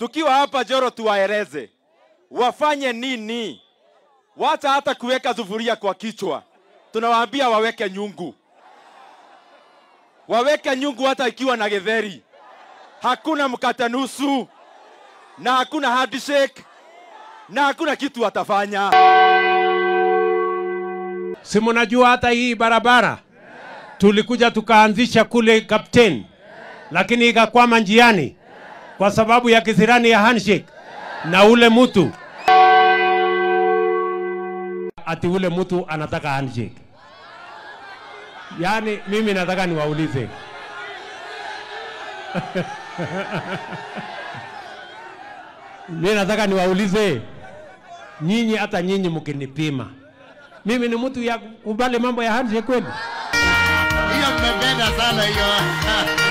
tukiwa hapa Joro tuwaeleze wafanye nini, wacha hata kuweka sufuria kwa kichwa. Tunawaambia waweke nyungu, waweke nyungu hata ikiwa na githeri. Hakuna mkate nusu na hakuna handshake na hakuna kitu watafanya. Si mnajua hata hii barabara tulikuja tukaanzisha kule Kapteni, lakini ikakwama njiani kwa sababu ya kisirani ya handshake na ule mtu ati ule mtu anataka handshake. Yaani mimi nataka niwaulize mimi nataka niwaulize nyinyi, hata nyinyi mkinipima mimi ni mtu ya kubali mambo ya handshake kweli? Hiyo mmependa sana hiyo.